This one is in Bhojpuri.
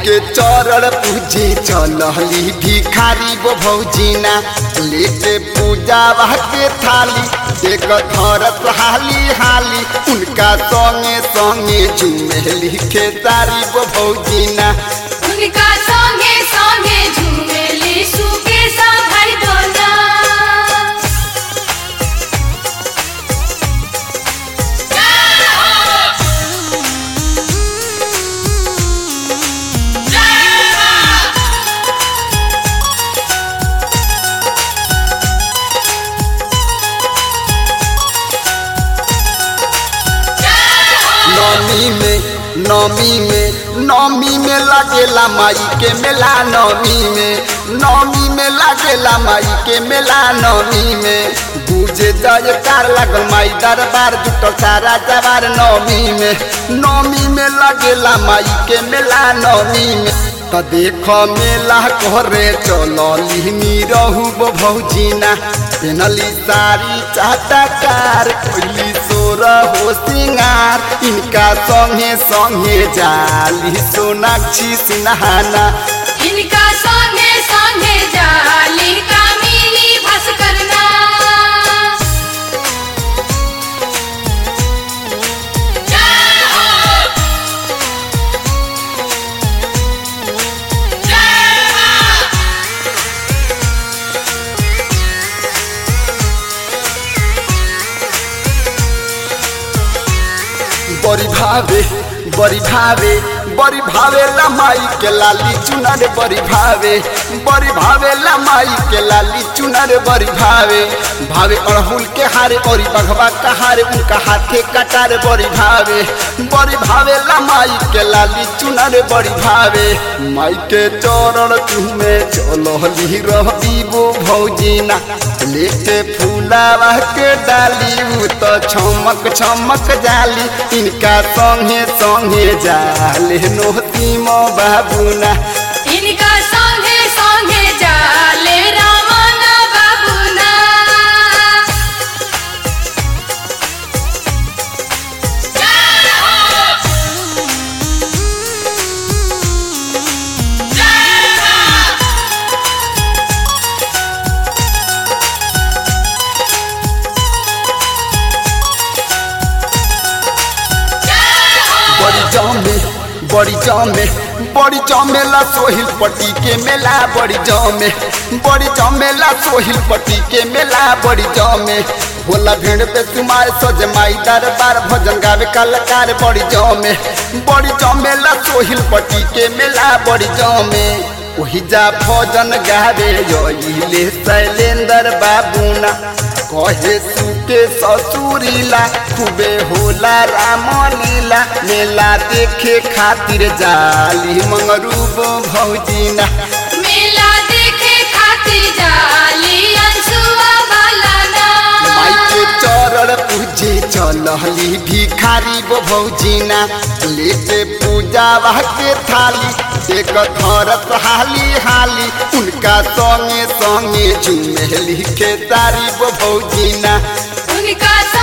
के चरण पूजे चलहली भिखारी वो भौजीना लेके पूजा के थाली देख धरत हाली हाली उनका संगे संगे झुमेली खेतारी वो भौजीना उनका संगे संगे झूमेली सुके सा भाई दोना नौमी में नौमी में नौमी में लागेला माई के मेला नौमी में नौमी में लागेला माई के मेला नौमी में गुजे जयकार लागल माई दरबार जुटल सारा जवार नौमी में नौमी में लागेला माई के मेला नौमी में त देख मेला करे चलली रहू भौजीना पेनली सारी चाटकार कोइली सोर हो सिंगार इनका संगे संगे जाली सोनाक्षी सिन्हाना इनका संगे संगे जाली कामिनी भास्करना बड़ी भावे बड़ी भावे बड़ी भावे लमाई के लाली चुनर बड़ी भावे बड़ी भावे लमाई के लाली चुनर बड़ी भावे भावे अड़हुल के हारे और बघवा का हारे उनका हाथे कटार बड़ी भावे बड़ी भावे लमाई के लाली चुनर बड़ी भावे माई के चरण तुम्हें चलो हली रही वो भौजीना लेके फूलावा के डाली उ तो छमक छमक जाली इनका संगे संगे जाले नोती मो बाबूना इनका संगे संगे जाले रामना बाबूना बड़ी जमे बड़ी जमे बड़ी जमेला सोहिल पट्टी के मेला बड़ी जमे बड़ी जमेला सोहिल पट्टी के मेला बड़ी जमे भोला भेड़ पे तुम्हारे सज माई दरबार भजन गावे कलाकार बड़ी जमे बड़ी जमेला सोहिल पट्टी के मेला बड़ी जमे वही जा भजन गावे योले शैलेंद्र बाबूना कहे सुके ससुरीला खूबे होला राम लीला मेला देखे खातिर जाली मंगरूब भौजीना मेला देखे खातिर जाली अंशुआ बालाना माई के चरण पूजे चलहली भिखारी वो भौजीना लेके पूजा के थाली देख धरत हाली हाली उनका संगे संगे झुमेली के तारी वो भौजीना उनका